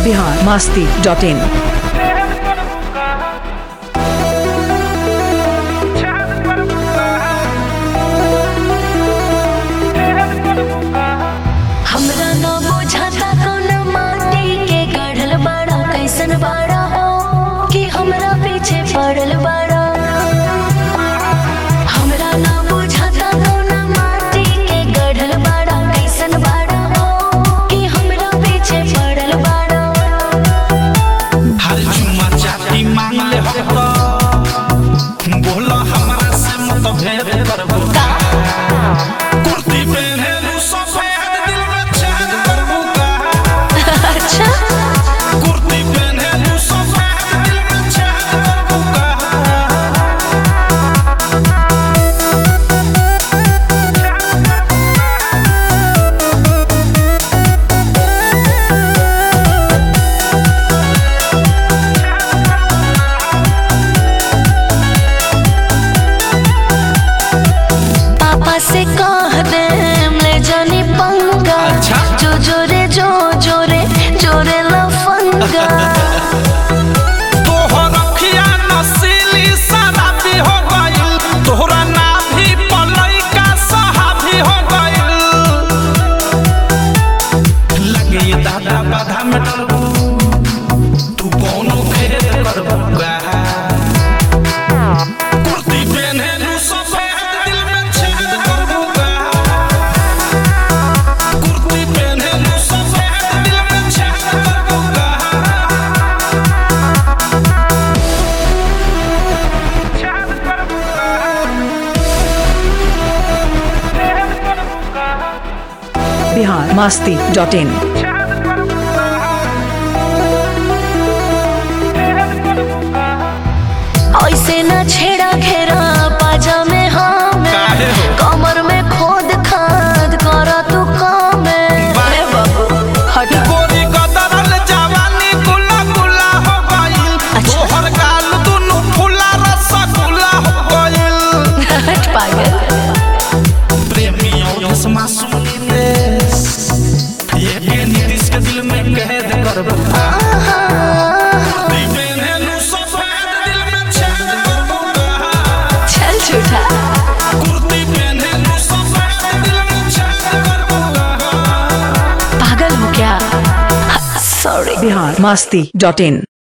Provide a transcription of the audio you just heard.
Bihar Masti dot इन हमरा न बुझाता कौन माटी के गढ़ल बाड़ा कैसन बाड़ा हो कि हमरा पीछे पड़ल बाड़ा हमरा न बुझाता कौन माटी के गढ़ल बाड़ा कैसन बाड़ा हो कि हमरा पीछे पड़ल बाड़ा हर चुमा चाटी मांग ले हो बोला हमरा से मत भेद करबो कुर्ती पहने लू सफेद दिल में छेद करबो का अच्छा कुर्ती पहने लू सफेद दिल में छेद करबो का पापा से कह दे ले जानी पंगा अच्छा। जो जोरे जो जोरे जोरे लफंगा तोहर अखिया नसीली शराबी हो गइल तोहरा नाभी पलई का सहाबी हो गइल लगे ये दादा बाधा में डरबू तू कौनो खेद करबू का कुर्ती पहने लू सफेद दिल में छेद करबू का कुर्ती पहने लू सफेद दिल में छेद करबू का बिहार मास्ती डॉट इन ऐसे न छेड़ा घेरा पाजा में हमें काहे हो? कमर में खोद खाद कर तू काम बाए बाबू हटा गोरी कदरल जवानी गुला गुला हो गइल अच्छा। तोहर गाल दुनु फुला रसगुल्ला हो गइल हट पागल प्रेमियों यस मासूम देश ये के नीतीश के दिल में कैद करबो दीपेन है नु सफेद दिल में छेद करबो चल झूठा कुर्ती पहने नु सफेद दिल में छेद करबो पागल हो क्या सॉरी बिहार मास्ती डॉट इन